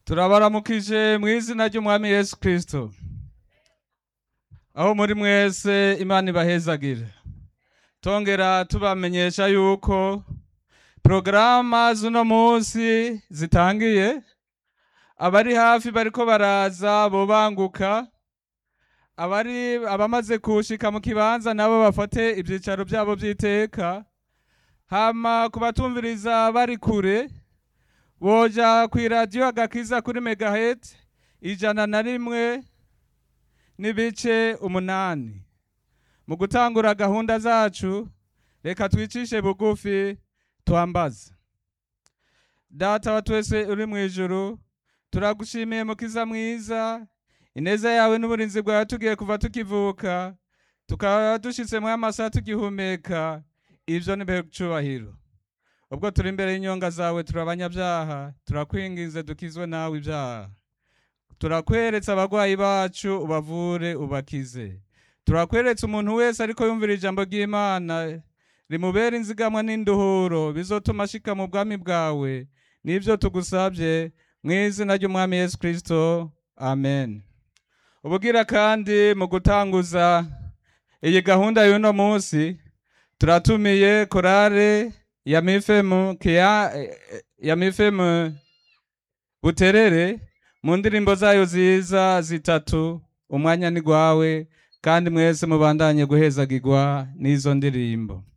turabaramukije mu izina ry'umwami yesu kirisito aho muri mwese imana ibahezagire tongera tubamenyesha yuko porogaramu z'uno munsi zitangiye abari hafi bariko baraza bobanguka abari abamaze kushika mu kibanza nabo bafate ibyicaro byabo by'iteka hama ku batumviriza bari kure boja ku iradiyo agakiza kuri megaheti ijana na rimwe n'ibice umunani mu gutangura gahunda zacu reka twicishe bugufi twambaze data wa twese uri mu ijuru turagushimiye mukiza mwiza ineza yawe n'uburinzi bwawe tugiye kuva tukivuka tukaba dushitse mu amasaha tugihumeka ibyo ni cubahiro ubwo turi imbere y'inyonga zawe turi abanyabyaha turakwinginze dukizwe nawe ibyaha turakweretse abarwayi bacu ubavure ubakize turakweretse umuntu wese ariko yumvira ijambo ry'imana rimubera inzigamwa n'induhuro bizotuma ashika mu bwami bwawe nibyo tugusabye mu izina ry'umwami yesu kirisito amen ubugira kandi mu gutanguza iyi gahunda y'uno munsi turatumiye korale ya mifemu kia ya mifemu buterere mu ndirimbo zayo ziza zitatu umwanya ni gwawe kandi mwese mubandanye guhezagirwa n'izo ndirimbo